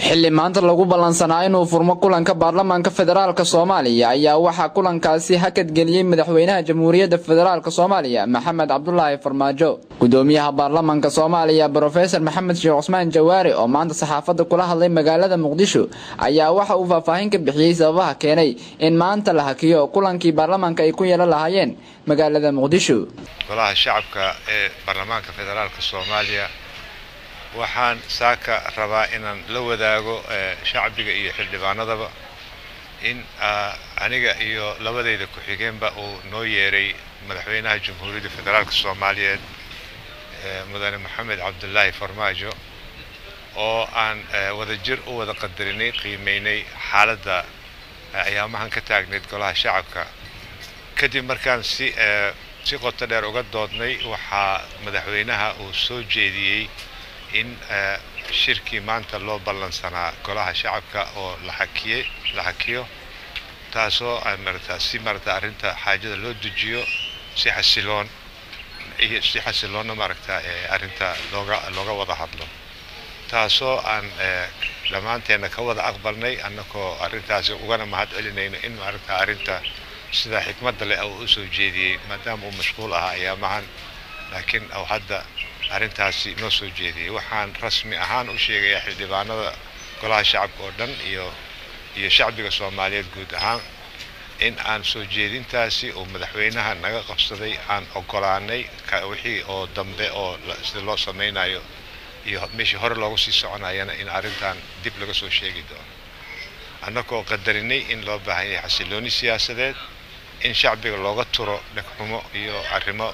xilli maanta lagu ballansanaa inuu furmo kulanka baarlamaanka federaalk soomaaliya ayaa waxaa kulankaasi hakadgeliyey madaxweynaha jamhuuriyadda federaalk soomaaliya maxamed cabdulaahi farmaajo gudoomiyaha baarlamaanka soomaaliya brofesor maxamed sheekh cusmaan jawaari oo maanta saxaafadda kula hadlay magaalada muqdisho ayaa waxa uu faahfaahin ka bixiyey sababaha keenay in maanta la hakiyo kulankii baarlamaanka ay ku yeelan lahaayeen magaalada muqdisho golaha shacabka ee baarlamaanka federaalk soomaaliya waxaan saaka rabaa inaan la wadaago shacbiga iyo xildhibaanadaba in aniga iyo labadayda ku-xigeenba uu noo yeeray madaxweynaha jamhuuriyadda federaalk soomaaliyeed mudane maxamed cabdulaahi farmaajo oo aan wadajir u wada qadarinay qiimeynay xaaladda ayaamahan ka taagnayd golaha shacabka kadib markaan si si qoto dheer uga doodnay waxaa madaxweynaha uu soo jeediyey in shirkii maanta loo ballansanaa golaha shacabka oo la hakiyey la hakiyo taasoo marata si marata arrinta xaajada loo dejiyo si xasiloon iyo si xasiloonna maaragta arrinta looga looga wada hadlo taasoo aan dhammaanteenna ka wada aqbalnay annagoo arrintaasi ugana mahad celinayno in maaragta arrinta sida xikmadda leh uu usoo jeediyey maadaama uu mashquul ahaa ayaamahan laakiin uu hadda arrintaasi noo soo jeediyey waxaan rasmi ahaan u sheegayaa xildhibaanada golaha shacabka oo dhan iyo iyo shacbiga soomaaliyeed guud ahaan in aan soo jeedintaasi uu madaxweynaha naga qabsaday aan ogolaanay wixii oo dambe oo sida loo samaynayo iyo meeshii hore loogu sii soconayana in arrintan dib laga soo sheegi doono annagoo qadarinay in loo baahan yahay xasilooni siyaasadeed in shacbiga looga turo dhegxumo iyo arrimo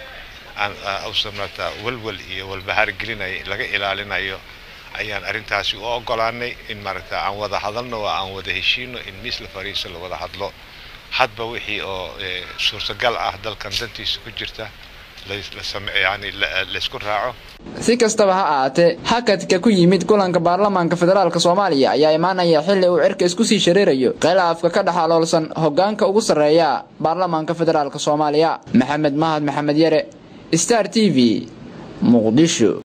usamata walwal iyo walbahaar gelinaya laga ilaalinayo ayaan arrintaasi u ogolaanay in maaragta aan wada hadalno oo aan wada heshiino in miis la fariiso la wada hadlo hadba wixii oo suurtagal ah dalkan dantiisa ku jirta yani laysku raaco si kastaba ha ahaatee hakadka ku yimid kulanka baarlamaanka federaalk soomaaliya ayaa imaanaya xilli uu cirka isku sii shareerayo khilaafka ka dhex aloolsan hogaanka ugu sarreeya baarlamaanka federaalk soomaaliya maxamed mahad maxamed yare star t v muqdisho